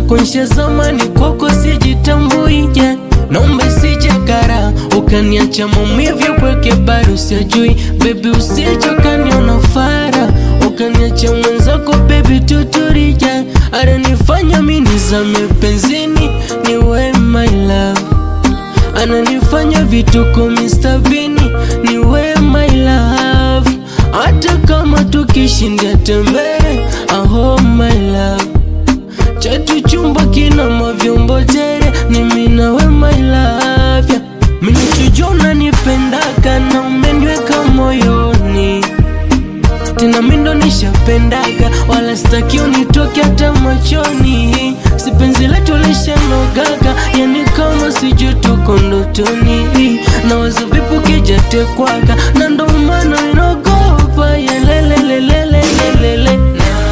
mwenzako zamani kwako sijitambui yeah. Naomba sije kara ukaniacha maumivu pweke bado usijui baby, usije ukaniona fara ukaniacha mwenzako baby, tuturija ananifanya mimi nizame penzini, ni we my love, ananifanya vituko Mr. Vini, ni we my love, hata kama tukishindia tembee, aho my love chetu chumba kina mavyombo tere, ni mimi na we my love yeah. Mimi nachojua nipendaga na umeniweka moyoni tena mimi ndo nishapendaga, wala sitaki unitoke hata machoni. Si penzi letu lishanogaga, yani kama sijui tuko ndotoni, na wazo vipo kijatekwaga, na ndo maana inaogopa yelelelelelelele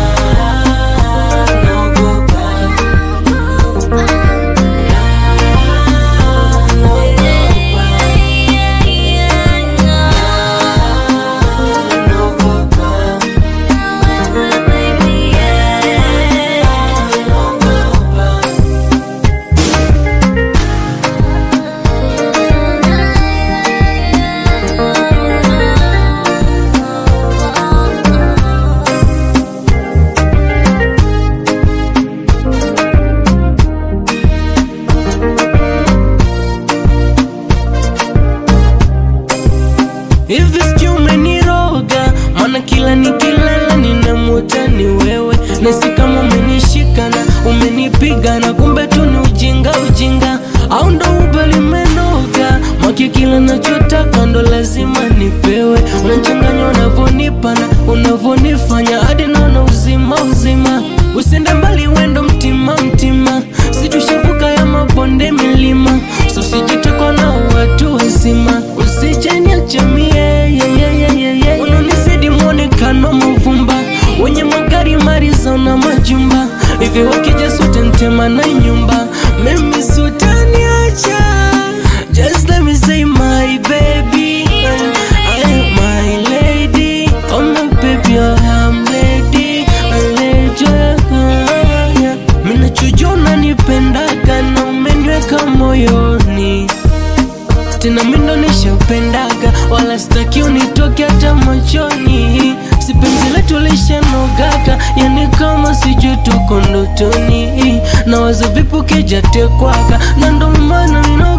Hivi sijui umeniroga, maana kila nikilala ninamuota ni wewe, nasi kama umenishika na umenipiga na kumbe tu ni ujinga ujinga, au ndo uba limenoga mwaki, kila nachotaka ndo lazima nipewe, unachanganya unavyonipa na unavyonifanya hadi naona uzima uzima, usiende mbali wendo mtima mtima, situshavuka ya mabonde milima, so sijitekwa na watu wazima, usijeniacha mie yeah, yeah, yeah, yeah, yeah. Unanizidi mwonekano mavumba, wenye magari mariza na majumba hivi, wakija sote ntema na nyumba, mimi sutaniacha. Just let me say my baby, I am my lady, oh my baby, oh I'm lady, I let you yeah. Mimi nachojua unanipendaga na umeniweka moyoni tena mimi ndo nishapendaga, wala sitaki unitoke hata machoni. Si penzi letu lishanogaga, yani kama sijui tuko ndotoni, na wazo vipo kijatekwaga, na ndo maana nina